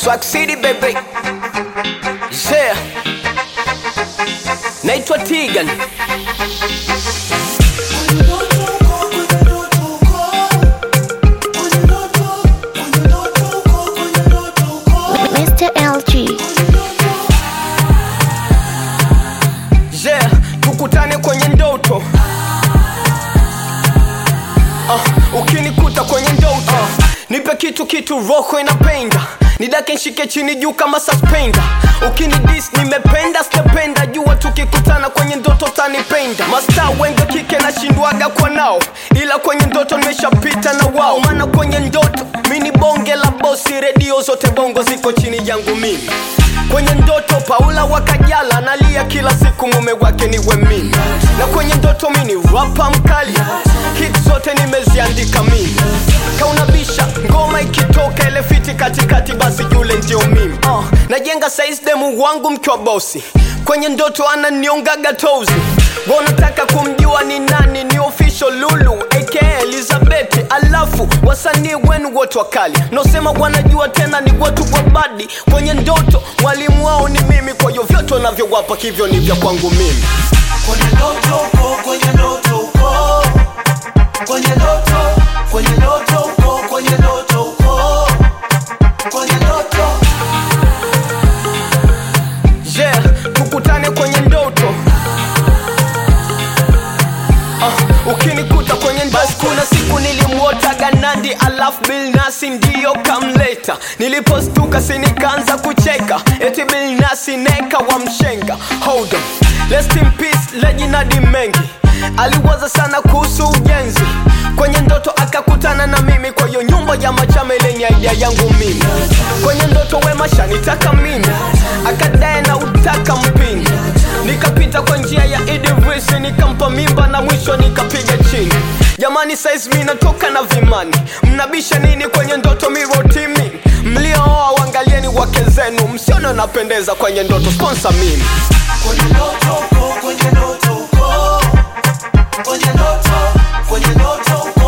Swag City baby. Yeah. Naitwa Tigan. Mr. LG. Yeah, tukutane kwenye ndoto. Uh, ukinikuta kwenye ndoto nipe kitu kitu roho inapenda nidake nshike chini juu kama suspender ukinidis nimependa sijapenda jua tukikutana kwenye ndoto tanipenda masta wengi kike nashindwaga kwa nao ila kwenye ndoto nimeshapita na wao maana kwenye ndoto mini bonge la bosi redio zote bongo ziko chini yangu mimi kwenye ndoto paula wakajala analia kila siku mume wake niwe mimi na kwenye ndoto mini rapa mkali hit zote nimeziandika mimi kaunabisha ngoma ikitoka ile fiti katikati basi yule ndio mimi uh, najenga size demu wangu mkiwa bosi kwenye ndoto ananiongaga tozi wanataka kumjua ni nani ni official lulu aka elizabeth alafu wasanii wenu wote wakali nosema wanajua tena ni watu wa badi kwenye ndoto mwalimu wao ni mimi kwa hiyo vyote wanavyowapa hivyo ni vya kwangu mimi kwenye ndoto uko kwenye ndoto uko kwenye ndoto kwenye ndoto uko kwenye ndoto uko kwenye ndoto yeah tukutane kwenye ndoto uh, ukinikuta kwenye basi kuna siku nilimwota ganandi alafu bilnasi ndiyo kamleta nilipostuka sinikaanza kucheka eti bilnasi neka wa mshenga hold on Rest in peace lejinadi mengi aliwaza sana kuhusu ujenzi kwenye ndoto akakutana na mimi kwa hiyo nyumba ya machame lenye idea yangu mimi kwenye ndoto wema shanitaka mimi akadae na utaka mpini nikapita kwa njia ya idris nikampa mimba na mwisho nikapiga chini jamani saizi mi natoka na vimani mnabisha nini kwenye ndoto mirotimi mliooa wangalieni wake zenu msione napendeza kwenye ndoto sponsa mimi kwenye ndoto uko kwenye ndoto uko kwenye ndoto kwenye ndoto uko